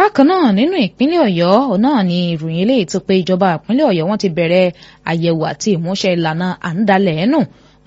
bákan náà nínú ìpínlẹ̀ ọ̀yọ́ náà ni ìròyìn eléyìí tó pé ìjọba ìpínlẹ̀ ọ̀yọ́ wọ́n ti bẹ̀rẹ̀ àyẹ̀wò àti ìmúṣẹ ìlànà à ń dalẹ̀ ẹ̀nù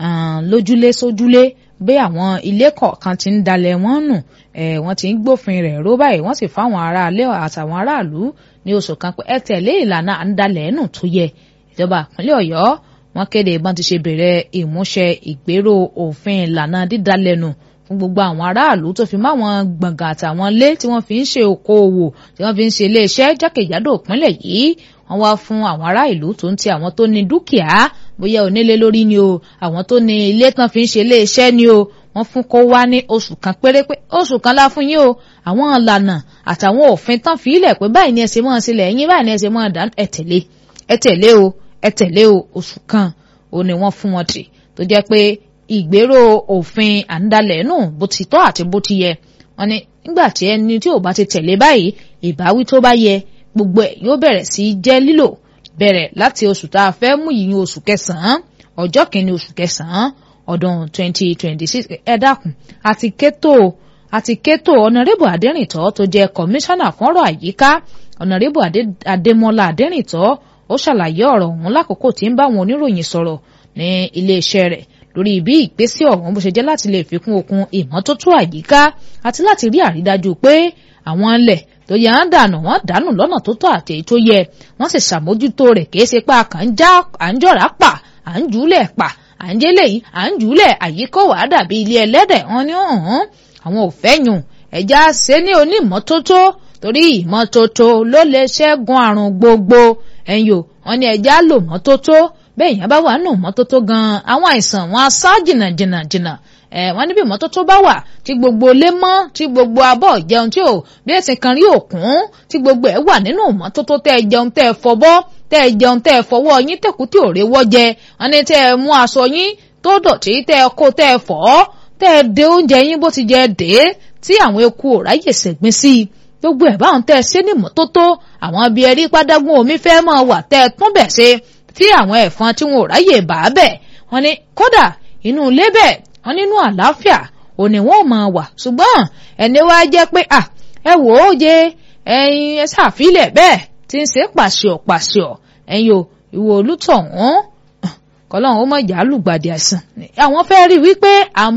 lójúlé sójúlé bí àwọn ilé kọ̀ọ̀kan ti ń dalẹ̀ wọ́n nù wọ́n ti ń gbófin rẹ̀ ró báyìí wọ́n sì fáwọn aráalé àtàwọn aráàlú ní oṣù kan pé ẹ tẹ̀lé ìlànà à ń dalẹ̀ ẹ̀nù tó yẹ ìjọba ìpínlẹ̀ ọ̀yọ́ wọ́n kéde bọ́n ti ṣe bẹ̀rẹ̀ ìmúṣẹ ìgbéró òfin ìlànà dídalẹ̀ nù fún gbogbo àwọn aráàlú tó fi mọ́ àwọn gbọ̀ngàn àtàwọn ilé tí wọ́n fi ń ṣe okòòwò tí wọ́n fi ń ṣe iléeṣẹ́ jákèjádò ìpínlẹ̀ yìí wọ́n wá fún àwọn ará ìlú tó ń ti àwọn tó ní dúkìá bóyá onílé lórí ni o àwọn tó ní ilé tán fi ń ṣe iléeṣẹ́ ni o wọ́n fún kó wá ní oṣù kan péré pé oṣù kan la fún yín o àwọn ìlànà àtàwọn òfin tán fi ilẹ̀ pé báyìí ni ẹ ṣe máa sílẹ̀ yín báyìí ni ẹ ṣe máa dá ẹ tẹ̀lé ẹ tẹ̀lé o ẹ tẹ̀lé o oṣù kan ó ní wọ́n fún wọn tì tó jẹ́ pé ìgbéró òfin àǹdalẹ̀ nù bó ti tọ́ àti bó ti yẹ wọ́n ní nígbà tí ẹni tí ò bá ti tẹ̀lé báyìí ìbáwí tó bá yẹ gbogbo ẹ̀ yóò bẹ̀rẹ̀ sí í jẹ́ lílò bẹ̀rẹ̀ láti oṣù tá a fẹ́ mú yìí oṣù kẹsàn-án ọjọ́ kìíní oṣù kẹsàn-án ọdún 2026 ẹ dákun àti kétò àti kétò ọ̀nàrẹ́bù adẹ́rìntọ́ tó jẹ́ kọmíṣánná fọ́nrọ̀ àyíká ọ̀nàrẹ́bù adémọlá adẹ́rìntọ́ ó ṣàlàyé ọ̀rọ̀ ọ̀hún lákòókò tí ń bá àwọn oníròyìn sọ̀rọ̀ ní iléeṣẹ́ rẹ̀ lórí bí ìgbésẹ̀ ọ̀hún bó ṣe jẹ́ láti lè fikún okun ìmọ́tótó àyíká àti láti rí àrídájú pé àwọn ilẹ̀ tó yẹ à ń dànù wọ́n dànù lọ́nà tó tọ́ àti èyí tó yẹ wọ́n sì ṣàmójútó rẹ̀ kìí ṣe pé àkàn já à ń jọ̀rá pa à ń jùúlẹ̀ pa à ń jẹ́lẹ̀ yìí à ń jùúlẹ̀ àyíkọ́ wàá dàbí ilé ẹlẹ́dẹ̀ wọn ni ọ̀hún àwọn ò fẹ́ yùn ẹ̀já ṣe ní onímọ́tótó torí ìmọ́tótó ló lè ṣẹ́gun àrùn gbogbo ẹ̀yìn o wọn ni ẹ̀já lò mọ́tótó bẹ́ẹ̀ yẹn bá wà nù mọ́tótó gan-an àwọn àìsàn wọn á sá jìnnà jìnnà jìnnà ẹ wọ́n níbi ìmọ́tótó bá wà tí gbogbo ilé mọ́ tí gbogbo abọ́ jẹun tí ò bí ẹ̀sìn kan rí òkun tí gbogbo ẹ̀ wà nínú ìmọ́tótó tẹ́ ẹ jẹun tẹ́ ẹ fọbọ́ tẹ́ ẹ jẹun tẹ́ ẹ fọwọ́ yín tẹ̀kú tí ò rewọ́ jẹ wọ́n ní tẹ́ ẹ mú aṣọ yín tó dọ̀tí tẹ́ ẹ kó tẹ́ ẹ fọ̀ tẹ́ ẹ de oúnjẹ yín bó ti jẹ dé tí àwọn eku ò ráyè ṣẹ̀gbin sí i gbogbo ẹ̀ báwọn tẹ́ ẹ ṣe ní ìmọ́tótó àwọn ibi ẹ̀rí pádágún omi fẹ́ máa wà tẹ́ ẹ tún bẹ̀ ṣe tí àwọn ẹ̀fọn tí wọn ò ráyè bá bẹ̀ wọ́n ní kódà inú ilé bẹ́ẹ̀ wọ́n nínú àlàáfíà òní wọn ò máa wà ṣùgbọ́n ẹni wá jẹ́ pé à ẹ wò ó jẹ ẹyin ẹ ṣàfilẹ̀ bẹ́ẹ̀ tí ń ṣe pàṣọ pàṣọ ẹyin o ìwò olùtọ̀hún kọlọ́run ó mọ̀ ìjà lùgbàdì àìsàn àwọn fẹ́ rí wípé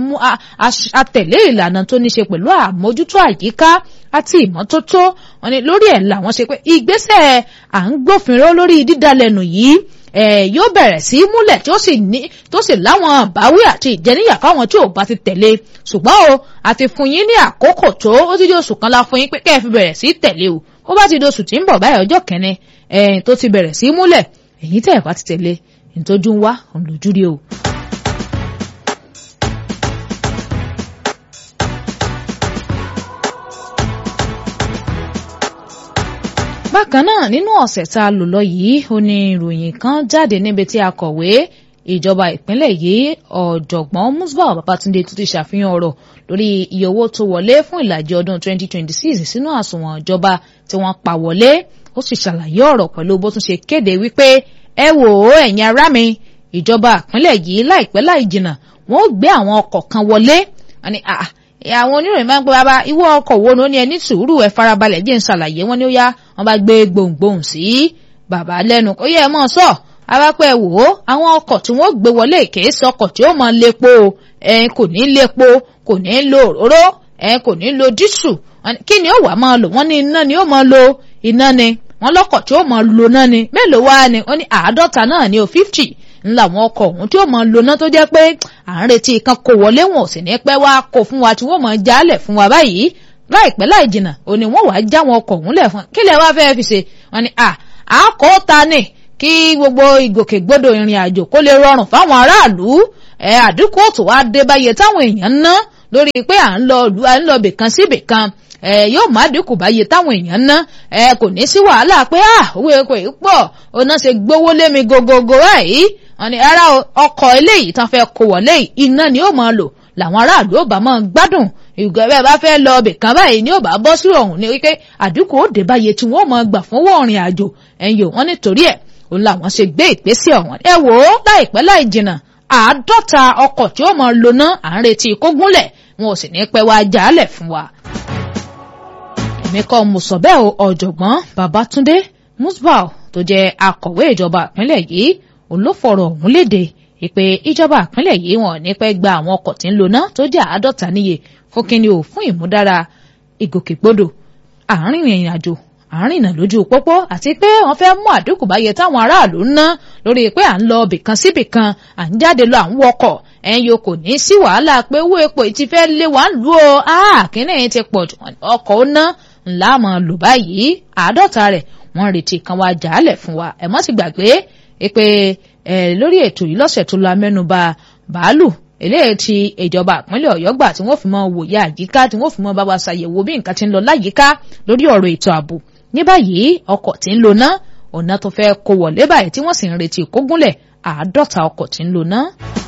àtẹ̀lé ìlànà tó ní ṣe pẹ̀lú àmójútó àyíká àti ìmọ́tótó wọn ni lórí ẹ̀ làwọn ṣe pé ìgbésẹ̀ à ń gbófinró lórí dídalẹ̀nù yìí ẹ yóò bẹ̀rẹ̀ sí í múlẹ̀ tí ó sì ní tó sì láwọn àbáwí àti ìjẹníyà fáwọn tí ò bá ti tẹ̀lé ṣùgbọ́n o àti fún yín ní àkókò tó ó ti di oṣù kan la fún yín pé kẹ́ ẹ fi bẹ̀rẹ̀ sí í tẹ̀lé o ó bá ti di oṣù tí ń bọ̀ báyìí ọjọ́ kẹ́ni ẹ̀yìn tó ti bẹ̀rẹ̀ sí í múlẹ̀ èyí tẹ̀ bá ti tẹ̀lé ìtọ́jú ń wá òun lójú rí o. bákan náà nínú ọ̀sẹ̀ tá a lò lọ yìí ó ní ìròyìn kan jáde níbi tí akọ̀wé ìjọba ìpínlẹ̀ yìí ọ̀jọ̀gbọ́n Musbah Babatunde tó ti ṣàfihàn ọ̀rọ̀ lórí iye owó tó wọlé fún ìlàjì ọdún 2026 sínú àsùnwọ̀n ìjọba tí wọ́n pa wọlé ó sì ṣàlàyé ọ̀rọ̀ pẹ̀lú bó tún ṣe kéde wípé ẹ wò ó ẹ̀yin ará mi ìjọba ìpínlẹ̀ yìí láìpẹ́ láì jìnnà wọ́n ó gbé àwọn ọkọ̀ kan wọlé àwọn oníròyìn máa ń pẹ́ bàbá ìwọ ọkọ̀ wo ló ní ẹ ní sùúrù ẹ farabalẹ̀ jẹ́ ń ṣàlàyé wọn ni ó yá wọn bá gbé gbohùngbohùn sí bàbá lẹ́nu ó yẹ ẹ mọ̀ sọ arápẹ́ wò ó àwọn ọkọ̀ tí wọ́n gbé wọlé kìí ṣe ọkọ̀ tí ó máa lépo ẹ kò ní lépo kò ní lo òróró ẹ kò ní lo dísù kí ni ó wà máa lò wọ́n ní iná ni ó máa lo iná ni wọ́n lọ́kọ̀ tí ó máa lo náà ni mélòó wá ni ó ní àádọ́ta náà ni ó fifty ńlá àwọn ọkọ̀ ọ̀hún tí ó máa lo náà tó jẹ́ pé à ń retí kan kò wọlé wọn ò sì ní pẹ́ wá kó fún wa tí wọ́n máa jálẹ̀ fún wa báyìí láìpẹ́ láì jìnnà ò ní wọ́n wàá já wọn ọkọ̀ ọ̀hún lẹ̀ fún kí lẹ wá fẹ́ fi ṣe wọ́n ní à á kó ta ni kí gbogbo ìgòkègbodò ìrìn àjò kó lè rọrùn fáwọn aráàlú ẹ àdínkù tó wá dé báyé táwọn èèyàn ń ná lórí pé à ń lọ à ń lọ bìkan sí bìkan ẹ yóò má dínkù báyé táwọn èèyàn ń ná ẹ kò ní sí wàhálà pé à owó epo yìí pọ̀ ọ̀nà ṣe gbówó lé mi gogogo báyìí wọ́n ní ara ọkọ̀ eléyìí tán fẹ́ kó wọlé iná ni ó máa lò làwọn aráàlú ò bá máa gbádùn ìgbà bẹ́ẹ̀ bá fẹ́ lọ ọbẹ̀ kan báyìí ni ó bá bọ́ sí ọ̀hún ní wípé àdínkù ó dé báyé tí wọ́n máa gbà fún wọ́ọ̀rìn àjò ẹ̀yìn wọn nítorí ẹ̀ òun làwọn ṣe gbé ìgbésẹ̀ ọ̀hún ẹ wò ó láìpẹ́ láì jìnnà àádọ́ta ọkọ̀ tí ó máa lò ná à ń retí kó gúnlẹ̀ wọn ò sì ní pẹ́ wá jálẹ̀ fún wa. èmi kọ́ mo sọ bẹ́ẹ̀ o ọ̀jọ̀gbọ́n Babátúndé Musbau tó jẹ́ akọ̀wé ìjọba ìpínlẹ̀ yìí olófọ̀rọ̀ ọ̀hún léde ìpè ìjọba ìpínlẹ̀ yìí wọn ní pẹ́ gba àwọn ọkọ̀ tí ń lò náà tó jẹ́ àádọ́ta níye fún kíni o fún ìmúdára ìgòkègbodò àárín ìrìn àjò àárín ìnà lójú pópó àti pé wọ́n fẹ́ mú àdínkù báyẹ táwọn aráàlú ń ná lórí pé à ń lọ bìkan síbìkan à ń jáde lọ à ń wọkọ̀ ẹ̀yin o kò ní sí wàhálà pé owó epo ti fẹ́ lé wa ń lù ó kíní ti pọ̀ jù ọkọ̀ ó ná ńlá mọ̀ lò báyìí àádọ́ta rẹ̀ wọ́n retí kan wá jàálẹ̀ fún wa ẹ̀ mọ́ sì gbàgbé pé lórí ètò yìí lọ́sẹ̀ tó lọ amẹ́nuba bàálù eléyìí tí ìjọba ìpínlẹ̀ ọ̀yọ́ gbà tí wọ́n fi mọ́ wòye àyíká tí wọ́n fi mọ́ bá wa ṣàyẹ̀wò bí nǹkan ti ń lọ láyìíká lórí ọ̀rọ̀ ètò ààbò ní báyìí ọkọ̀ tí ń lò ná ọ̀nà tó fẹ́ kó wọlé báyìí tí wọ́n sì ń retí kó gúnlẹ̀ àádọ́ta ọkọ̀ tí ń lò ná.